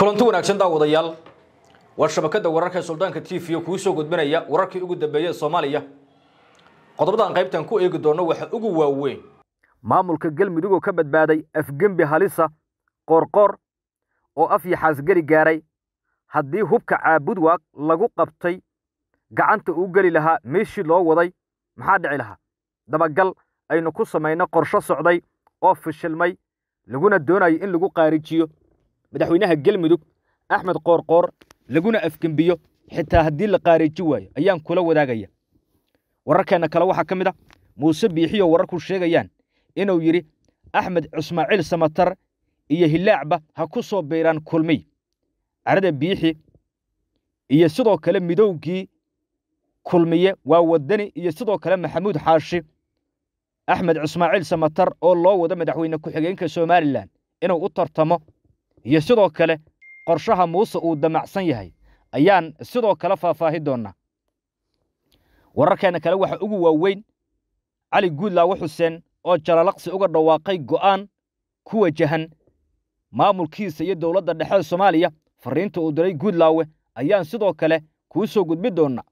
kulanti wanaagsan daawadayaal waa shabakada wararka ee suldaanka t v kuu soo gudbinaya wararkii ugu dambeeyey ee soomaaliya qodobadan qaybtan ku eegi doono waxa ugu waaweyn maamulka galmudug oo ka badbaaday afgembi halisa qoorqoor oo af yaxaasgeli gaaray haddii hubka caabudwaaq lagu qabtay gacanta uu geli lahaa meeshii loo waday maxaa dhici lahaa dabagal aynu ku samayno qorsho socday oo fishilmay laguna doonayo in lagu qaarijiyo madaxweynaha galmudug axmed qoorqoor laguna afgembiyo xitaa haddii la qaariji waayo ayaan kula wadaagaya wararkeenna kale waxaa ka mid a muuse biixiyo wararku sheegayaan inuu yidhi axmed cismaaciil samatar iyo hilaacba ha ku soo biiraan kulmiy carada biixi iyo sidoo kale midowgii kulmiye waa wadani iyo sidoo kale maxamuud xaashi axmed cismaaciil samatar oo loo wado madaxweyne ku-xigeenka somalilan inuu u tartamo iyo sidoo kale qorshaha muuse uu damacsan yahay ayaan sidoo kale faahfaahi doonnaa wararkeenna kale waxaa ugu waaweyn cali guudlaawe xuseen oo jalalaqsi uga dhawaaqay go'aan ku wajahan maamulkiisa iyo dowladda dhexe soomaaliya farriinta uu diray guudlaawe ayaan sidoo kale kuu soo gudbi doonnaa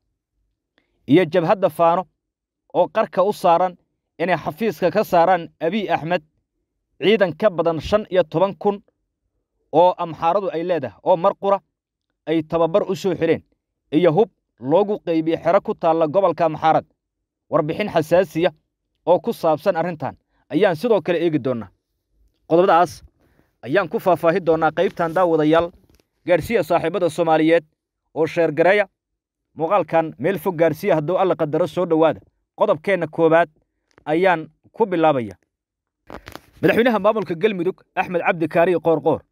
iyo jabhadda faano oo qarka u saaran inay xafiiska ka saaraan abiy axmed ciidan ka badan shan iyo toban kun oo amxaaradu ay leedahay oo mar qura ay tababar u soo xidheen iyo hub loogu qaybiye xero ku taalla gobolka amxaarad warbixin xasaasiya oo ku saabsan arrintan ayaan sidoo kale eegi doonnaa qodobadaas ayaan ku faahfaahi doonnaa qaybtan daawadayaal gaadhsiya saaxiibada soomaaliyeed oo sheergareeya muuqaalkan meel fog gaarsiya hadduu alla qadaro soo dhowaada qodobkeenna koowaad ayaan ku bilaabaya madaxweynaha maamulka galmudug axmed cabdi kaariye qoorqoor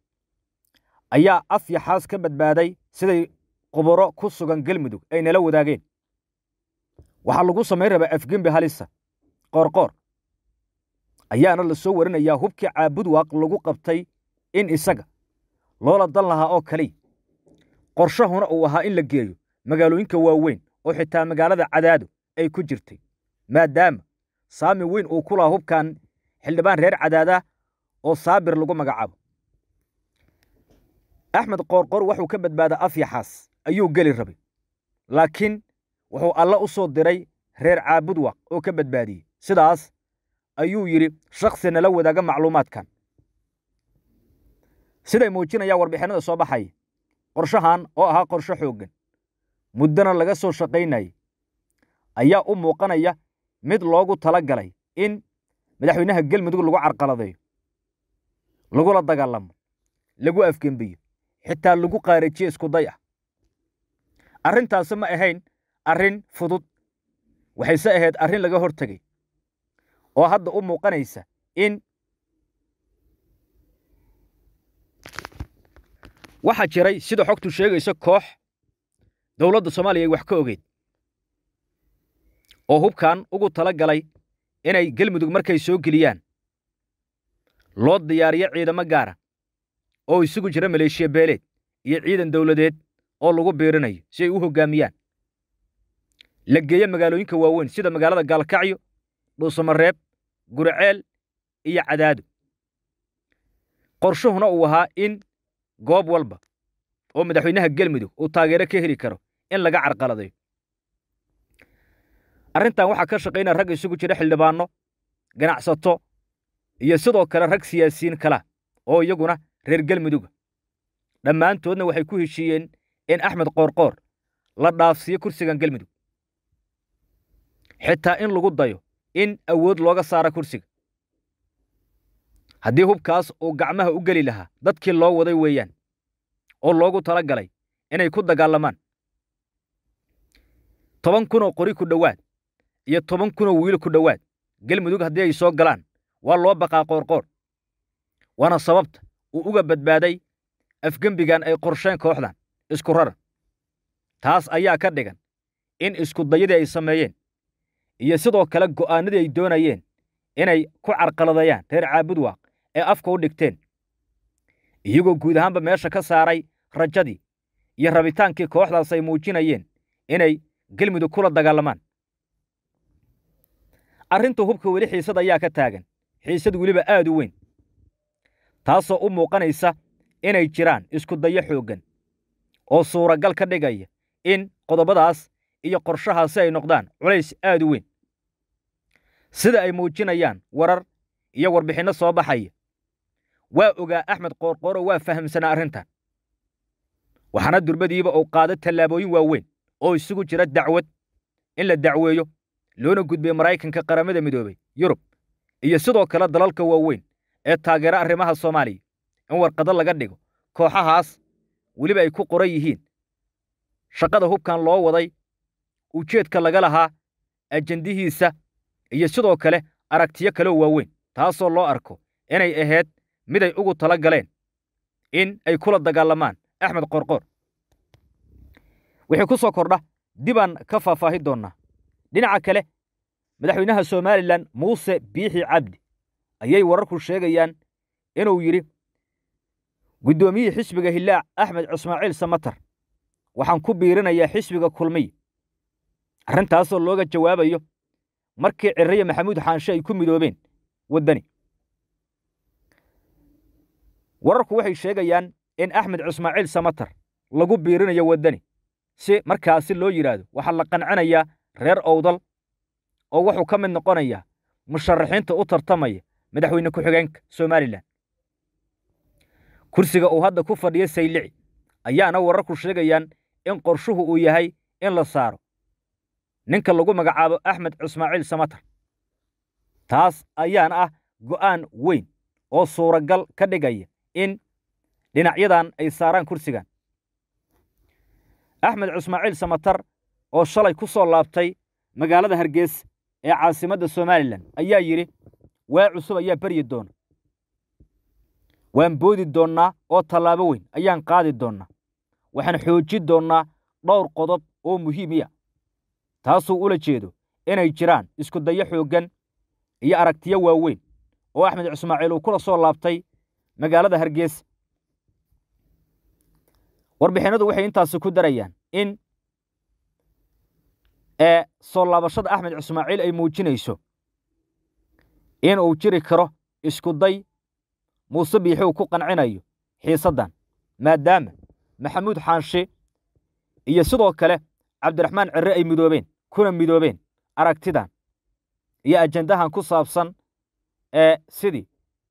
ayaa af yaxaas ka badbaaday siday quburo ku sugan galmudug ay nala wadaageen waxaa lagu samayn rabaa afgembi halisa qoorqoor ayaana la soo warinayaa hubkii caabudwaaq lagu qabtay in isaga loola dan lahaa oo kaliya qorshahuna uu ahaa in la geeyo magaalooyinka waaweyn oo xitaa magaalada cadaado ay ku jirtay maadaama saami weyn uu ku lahaa hubkan xildhibaan reer cadaadah oo saabir lagu magacaabo axmed qoorqoor wuxuu ka badbaadaa af yaxaas ayuu geli rabay laakiin wuxuu alle u soo diray reer caabudwaq oo ka badbaadiyey sidaas ayuu yidhi shakhsi nala wadaaga macluumaadkan siday muujinayaan warbixinada soo baxaya qorshahan oo ahaa qorsho xooggan muddona laga soo shaqaynayay ayaa u muuqanaya mid loogu tala galay in madaxweynaha galmudug lagu carqaladeeyo lagula dagaalamo lagu afgembiyo xitaa lagu qaarajiyo iskuday ah arrintaasi ma ahayn arrin fudud waxayse ahayd arrin laga hor tegey oo hadda u muuqanaysa in waxaa jiray sida xogtu sheegayso koox dowladda soomaaliya ay wax ka ogeyd oo hubkan ugu tala galay inay galmudug markay soo geliyaan loo diyaariyo ciidamo gaara oo isugu jira maleeshiya beeleed iyo ciidan dawladeed oo lagu biirinayo si ay u hoggaamiyaan la geeyo magaalooyinka waaweyn sida magaalada gaalkacyo dhuusamareeb guriceel iyo cadaado qorshuhuna uu ahaa in goob walba oo madaxweynaha galmudug uu taageero ka heli karo in laga carqaladayo arrintan waxaa ka shaqaynaya rag isugu jira xildhibaanno ganacsato iyo sidoo kale rag siyaasiyiin kala oo iyaguna reer galmuduga dhammaantoodna waxay ku heshiiyeen in axmed qoorqoor la dhaafsiiyo kursigan galmudug xitaa in lagu dayo in awood looga saara kursiga haddii hubkaas uu gacmaha u geli lahaa dadkii loo waday weeyaan oo loogu tala galay inay ku dagaalamaan toban kunoo qori ku dhowaad iyo toban kunoo wiil ku dhowaad galmudug haddii ay soo galaan waa loo baqaa qoorqoor waana sababta uu uga badbaaday afgembigan ay qorsheen kooxdan isku raran taas ayaa ka dhigan in iskudayadii ay sameeyeen iyo sidoo kale go'aanadii ay doonayeen inay ku carqaladayaan reer caabudwaaq ee afka u dhigteen iyagoo guud ahaanba meesha ka saaray rajadii iyo rabitaankii kooxdaas ay muujinayeen inay galmudug kula dagaalamaan arrinta hubka weli xiisad ayaa ka taagan xiisad weliba aad u weyn taasoo u muuqanaysa inay jiraan isku dayo xooggan oo suuragal ka dhigaya in qodobadaas iyo qorshahaasi ay noqdaan culays aad u weyn sida ay muujinayaan warar iyo warbixinno soo baxaya waa ogaa axmed qoorqooro waa fahamsanaa arrintan waxaana durbadiiba uu qaado tallaabooyin waaweyn oo isugu jira dacwad in la dacweeyo loona gudbiyo maraykanka qaramada midoobay yurub iyo sidoo kale dalalka waaweyn ee taageera arrimaha soomaaliya in warqado laga dhigo kooxahaas weliba ay ku qoran yihiin shaqada hubkan loo waday ujeedka laga lahaa ajendihiisa iyo sidoo kale aragtiyo kaleo waaweyn taasoo loo arko inay ahayd mid ay ugu tala galeen in ay kula dagaalamaan axmed qorqoor wixii ku soo kordha dibaan ka faahfaahi doonnaa dhinaca kale madaxweynaha somalilan muuse biixi cabdi ayay wararku sheegayaan inuu yidhi guddoomiyihii xisbiga hillaac axmed cismaaciil samatar waxaan ku biirinayaa xisbiga kulmiya arrintaasoo looga jawaabayo markii cirriya maxamuud xaanshe ay ku midoobeen waddani wararku waxay sheegayaan in axmed cismaaciil samatar lagu biirinayo waddani si markaasi loo yidhaahdo waxaa la qancinayaa reer owdal oo wuxuu ka mid noqonayaa musharaxiinta u tartamaya madaxweyne ku-xigeenka somalilan kursiga uu hadda ku fadhiyo saylici ayaana wararku sheegayaan in qorshuhu uu yahay in la saaro ninka lagu magacaabo axmed cismaaciil samatar taas ayaana ah go'aan weyn oo suuragal ka dhigaya in dhinacyadan ay saaraan kursigan axmed cismaaciil samatar oo shalay ku soo laabtay magaalada hargeysa ee caasimadda somalilan ayaa yidhi waa cusub ayaa beryi doona waan boodi doonnaa oo tallaabo weyn ayaan qaadi doonnaa waxaan xoojin doonnaa dhowr qodob oo muhiimiya taasuu ula jeedo inay jiraan isku dayo xooggan iyo aragtiyo waaweyn oo axmed cismaaciil uu kula soo laabtay magaalada hargeysa warbixinnadu waxay intaasi ku darayaan in ee soo laabashada axmed cismaaciil ay muujinayso in uu jiri karo isku day muuse biixi uu ku qancinayo xiisaddan maadaama maxamuud xaanshe iyo sidoo kale cabdiraxmaan cirre ay midoobeen kuna midoobeen aragtidan iyo ajendahan ku saabsan ee sidii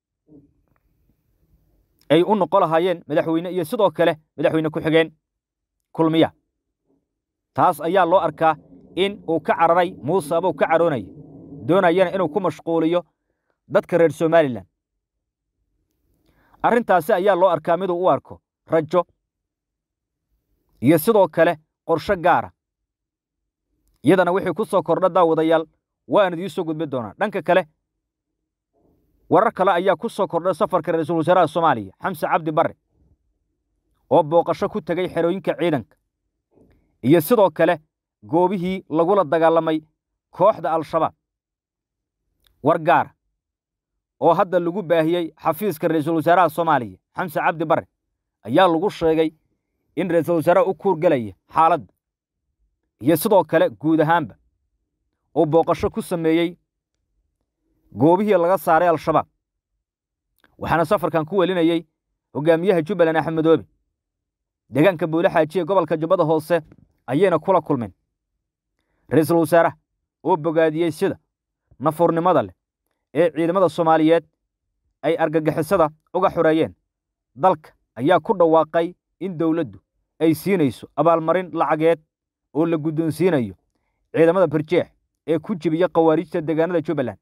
ay u noqo lahaayeen madaxweyne iyo sidoo kale madaxweyne ku-xigeen kulmiya taas ayaa loo arkaa in uu ka cararay muuse abuu ka caroonaya doonayana inuu ku mashquuliyo dadka reer somalilan arrintaasi ayaa loo arkaa miduu u arko rajo iyo sidoo kale qorsho gaara iyadana wixii ku soo kordha daawadayaal waan idiin soo gudbin doonaa dhanka kale warar kale ayaa ku soo kordhay safarka ra-iisul wasaaraha soomaaliya xamse cabdi barre oo booqasho ku tegey xerooyinka ciidanka iyo sidoo kale goobihii lagula dagaalamay kooxda al-shabaab war gaara oo hadda lagu baahiyey xafiiska ra-iisul wasaaraha soomaaliya xamse cabdi barre ayaa lagu sheegay in ra-iisul wasaaraha u kuurgelaya xaaladda iyo sidoo kale guud ahaanba uu booqasho ku sameeyey goobihii laga saaray al-shabaab waxaana safarkan ku welinayey hogaamiyaha jubbaland axmed madoobe deegaanka buule xaajiye gobolka jubbada hoose ayayna kula kulmeen ra-iisul wasaaraha oo bogaadiyey sida nafuurnimada leh ee ciidamada soomaaliyeed ay argagixisada uga xoreeyeen dalka ayaa ku dhawaaqay in dowladdu ay siinayso abaalmarin lacageed oo la guddoonsiinayo ciidamada barjeex ee ku jibiya khawaariijta deegaanada jubbaland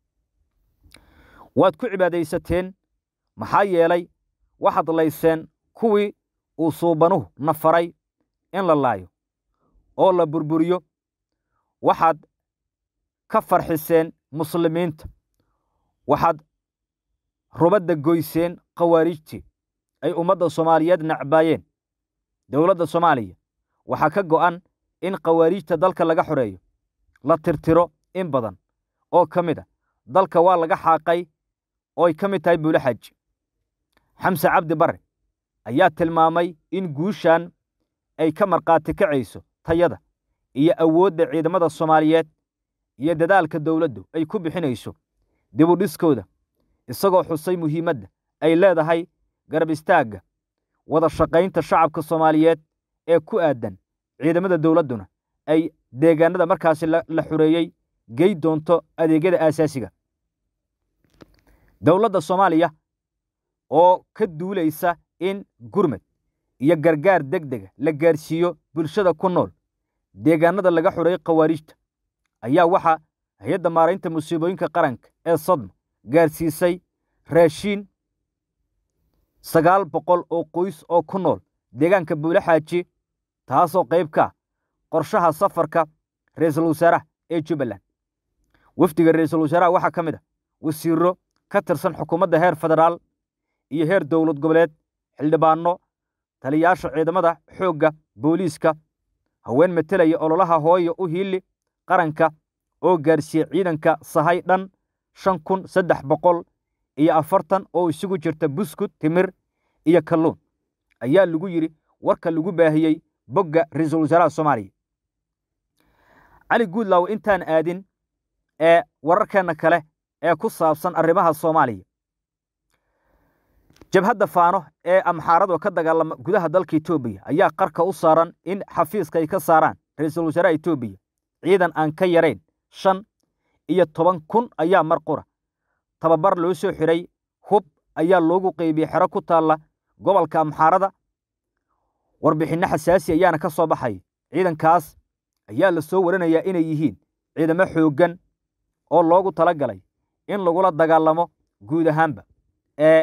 waad ku cibaadaysateen maxaa yeelay waxaad layseen kuwii uu suubanuhu na faray in la laayo oo la burburiyo waxaad ka farxiseen muslimiinta waxaad rubadda goyseen khawaariijtii ay ummadda soomaaliyeed nacbaayeen dowladda soomaaliya waxaa ka go'an in khawaariijta dalka laga xoreeyo la tirtiro in badan oo ka mid a dalka waa laga xaaqay oo ay ka mid tahay buule xaaji xamse cabdi barre ayaa tilmaamay in guushan ay ka markhaati kacayso tayada iyo awoodda ciidamada soomaaliyeed iyo dadaalka dowladdu ay ku bixinayso dibudhiskooda isagoo xusay muhiimadda ay leedahay garab istaagga wada shaqaynta shacabka soomaaliyeed ee ku aadan ciidamada dowladduna ay deegaanada markaasi la xureeyey gey doonto adeegyada aasaasiga dowladda soomaaliya oo ka duulaysa in gurmad iyo gargaar deg dega la gaarsiiyo bulshada ku nool deegaanada laga xureeyey khawaariijta ayaa waxaa hay-adda maaraynta musiibooyinka qaranka ee sodma gaarsiisay raashiin sagaal boqol oo qoys oo ku nool deegaanka buule xaaji taasoo qayb ka qorshaha safarka ra-iisul wasaaraha ee jubbaland wafdiga ra-iisul wasaaraha waxaa ka mid a wasiiro ka tirsan xukuumadda heer federaal iyo heer dowlad goboleed xildhibaanno taliyayaasha ciidamada xoogga booliiska haween metelaya ololaha hooya u hiili qaranka oo gaarsiiye ciidanka sahay dhan shan kun saddex boqol iyo afartan oo isugu jirta buskud timir iyo kalluun ayaa lagu yidhi warka lagu baahiyey bogga ra-iisul wasaaraha soomaaliya cali guudlaaw intaan aadin ee wararkeenna kale ee ku saabsan arrimaha soomaaliya jabhadda faano ee amxaaradu ka dagaalama gudaha dalka etoobiya ayaa qarka u saaran in xafiiska ay ka saaraan ra-iisul wasaaraha etoobiya ciidan aan ka yarayn shan iyo toban kun ayaa mar qura tababar loo soo xidhay hub ayaa loogu qeybiyey xero ku taalla gobolka amxaarada warbixinno xasaasi ayaana ka soo baxay ciidankaas ayaa la soo waranayaa inay yihiin ciidamo xooggan oo loogu tala galay in lagula dagaalamo guud ahaanba ee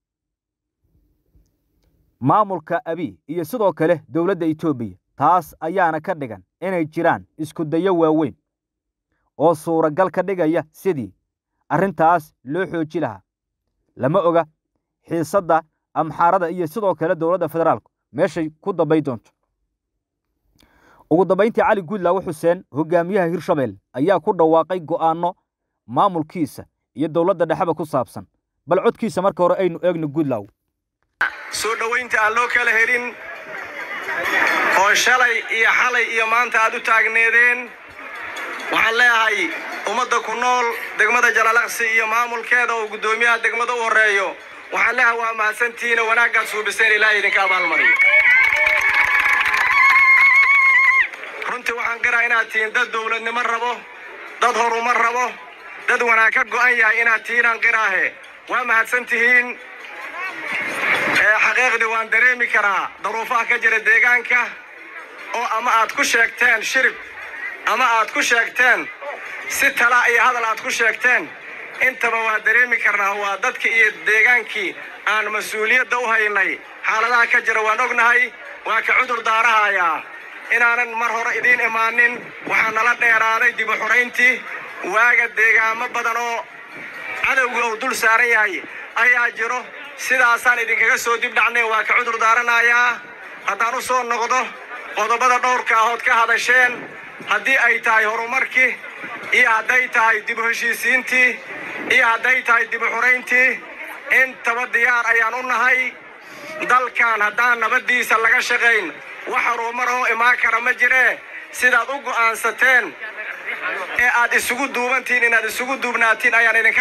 maamulka abiy iyo sidoo kale dowladda etoobiya taas ayaana ka dhigan inay jiraan isku dayo waaweyn oo suuragal ka dhigaya sidii arrintaas loo xooji lahaa lama oga xiisadda amxaarada iyo sidoo kale dowladda federaalku meeshay ku dambay doonto ugu dambayntii cali guudlaawe xuseen hogaamiyaha hirshabelle ayaa ku dhawaaqay go'aanno maamulkiisa iyo dowladda dhexeba ku saabsan bal codkiisa marka hore aynu eegno guudlaaw soo dhowaynta aan loo kala helin oo shalay iyo xalay iyo maanta aad u taagneedeen waxaan leeyahay ummadda ku nool degmada jalalaqsi iyo maamulkeeda oo guddoomiyaha degmada u horreeyo waxaan leeyahay waa mahadsantihiina wanaaggaad suubiseen ilaahay idinka abaalmariyo runtii waxaan qiraa inaad tihiin dad dowladnimo rabo dad horumar rabo dad wanaag ka go'an yahay inaad tihiinaan qiraahe waa mahadsan tihiin xaqiiqdii waan dareemi karaa daruufaha ka jira deegaanka oo ama aad ku sheegteen shirib ama aad ku sheegteen si tala iyo hadal aad ku sheegteen intaba waa dareemi karnaa waa dadkii iyo deegaankii aan mas-uuliyadda u haynay xaaladaha ka jira waan ognahay waa ka cudur daarahayaa inaanan mar hore idiin imaanin waxaa nala dheeraaday dib u xurayntii waaga deegaamo badan oo cadowga uu dul saaran yahay ayaa jiro sidaasaan idinkaga soo dib dhacnay waa ka cudur daaranayaa haddaan u soo noqdo qodobada dhowrka ahood ka hadasheen haddii ay tahay horumarkii iyo hadday tahay dib u heshiisiintii iyo hadday tahay dib u xurayntii intaba diyaar ayaan u nahay dalkan haddaan nabaddiisa laga shaqayn wax horumar oo imaan kara ma jiree sidaad u go'aansateen ee aad isugu duubantihiin inaad isugu duubnaatiin ayaan idinka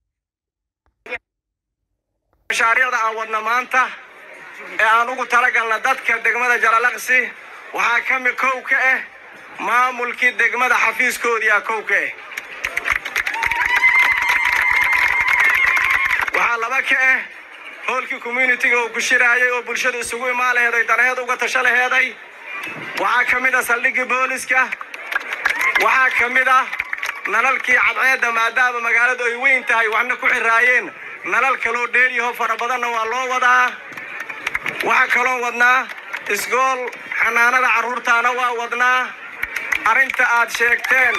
mashaariicda aan wadna maanta ee aan ugu talagalna dadka degmada jalalaqsi waxaa ka mid kow ka ah maamulkii degmada xafiiskoodii ah kow ka ah waxaa laba ka ah hoolkii communitiga uu ku shiraayay oo bulshada isugu imaan laheeday danaheed uga tasho laheeday waxaa ka mid ah saldhiggii booliska waxaa ka mid ah nalalkii cadceedda maadaama magaaladu ay weyn tahay waxna ku xiraayeen nalal kaloo dheeryaho fara badanna waa loo wadaa waxaa kaloo wadnaa isgool xanaanada carruurtaana waa wadnaa arrinta aad sheegteen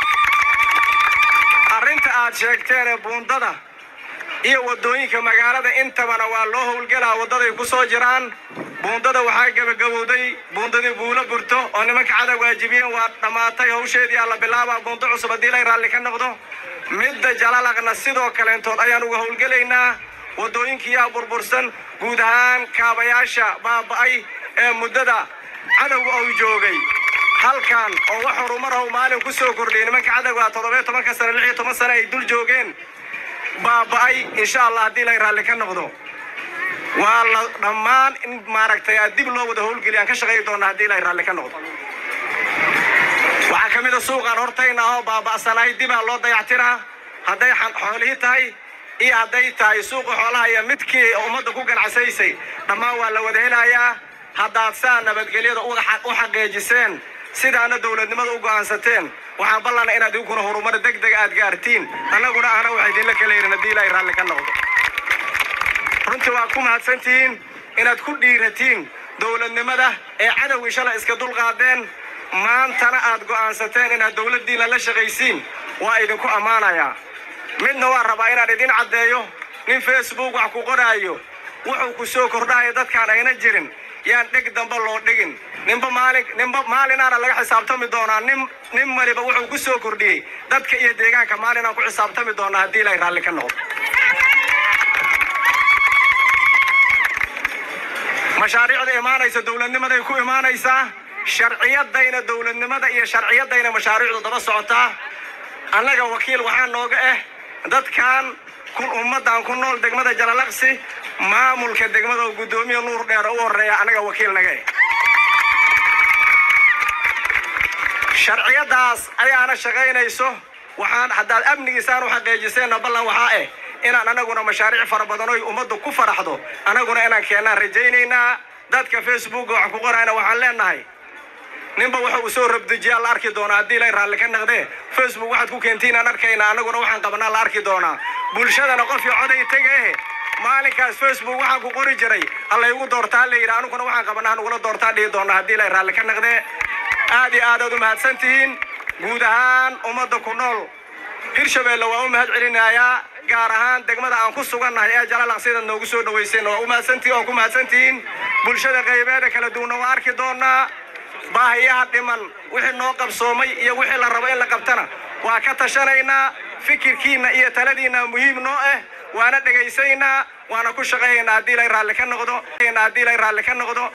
arrinta aad sheegteen ee buundada iyo waddooyinka magaalada intabana waa loo howlgelaa waddaday ku soo jiraan buundada waxaa gebagabowday buundadii buulo burto oo nimanka cadow waajibiyeen waa dhammaatay hawsheedii alla bilaabaa buundo cusub haddii lay raalli ka noqdo midda jalalaqna sidoo kaleentood ayaan uga howlgelaynaa waddooyinkiiyaa burbursan guud ahaan kaabayaasha baaba'ay ee muddada cadowga uu joogay halkan oo wax horumarhow maalin ku soo kordhiyay nimanka cadowga toddobiyo tobanka sane lix iyo toban sane ay dul joogeen baaba'ay insha allah haddii lay raalli ka noqdo waa la dhammaan in maaragtay aad dib loo wada howlgeliya aan ka shaqayi doona haddii ilaahay raalli ka noqdo waxaa ka mid a suuqaan hortayna oo baaba'sanahay dibaa loo dayactiraa hadday xoolihii tahay iyo hadday tahay suuqa xoolaha iyo midkii ummadda ku ganacsaysay dhammaan waa la wada helayaa haddaad saa nabadgelyada u xaqiijiseen sidaana dowladnimada u go'aansateen waxaan ballana inaad idinkuna horumar deg deg aad gaartiin annaguna ahna waxa idinla kala yihin haddii ilaahay raalli ka noqdo runtii waa ku mahadsantihiin inaad ku dhiiratiin dowladnimada ee cadowgii shalay iska dulqaadeen maantana aad go'aansateen inaad dowladdiina la shaqaysiin waa idinku ammaanayaa midna waa rabaa inaan idin caddeeyo nin facebook wax ku qoraayo wuxuu ku soo kordhaaya dadkaan ayna jirin yaan dheg damba loo dhigin ninba maalin ninba maalinaana laga xisaabtami doonaa nin nin maliba wuxuu ku soo kordhiyey dadka iyo deegaanka maalinaan ku xisaabtami doonaa haddii ilaahay raalli ka noqdo mashaariicda imaanaysa dowladnimaday ku imaanaysaa sharciyadayna dowladnimada iyo sharciyadayna mashaariicdu daba socotaa annaga wakiil waxaa nooga ah dadkan kun ummaddan ku nool degmada jalalaqsi maamulka degmada oo guddoomiya nuur dheer u horreeya annaga wakiil naga eh sharciyadaas ayaana shaqaynayso waxaan haddaad amnigiisaan u xaqiijiseenna ballan waxaa ah inaan anaguna mashaariic fara badan oy ummaddu ku faraxdo anaguna inaan keennaan rajaynaynaa dadka facebooka wax ku qorayna waxaan leenahay ninba waxa uu soo rabdejiyaa la arki doonaa haddii lay raalli ka naqdee facebook waxaad ku keentiin aan arkayna anaguna waxaan qabanaa la arki doonaa bulshadana qofkii coday tegae maalinkaas facebook waxaan ku qori jiray hallaygu doortaa la yidhi anuguna waxaan qabanaa nugula doortaa dhihi doonaa haddii lay raalli ka naqdee aad iyo aad aad u mahadsan tihiin guud ahaan ummadda ku nool hirshabeelle waa u mahad celinayaa gaar ahaan degmada aan ku sugannahay ee jalalaqsidaad noogu soo dhawayseen waa u mahadsantihin waa ku mahadsantihiin bulshada qaybeeda kala duwanna waa arki doonaa baahiyaha dhiman wixii noo qabsoomay iyo wixii la rabo in la qabtana waa ka tashanaynaa fikirkiinna iyo taladiinna muhiim noo ah waana dhegaysaynaa waana ku shaqaynaynaa haddii lay raalli ka noqdo haddii lay raalli ka noqdo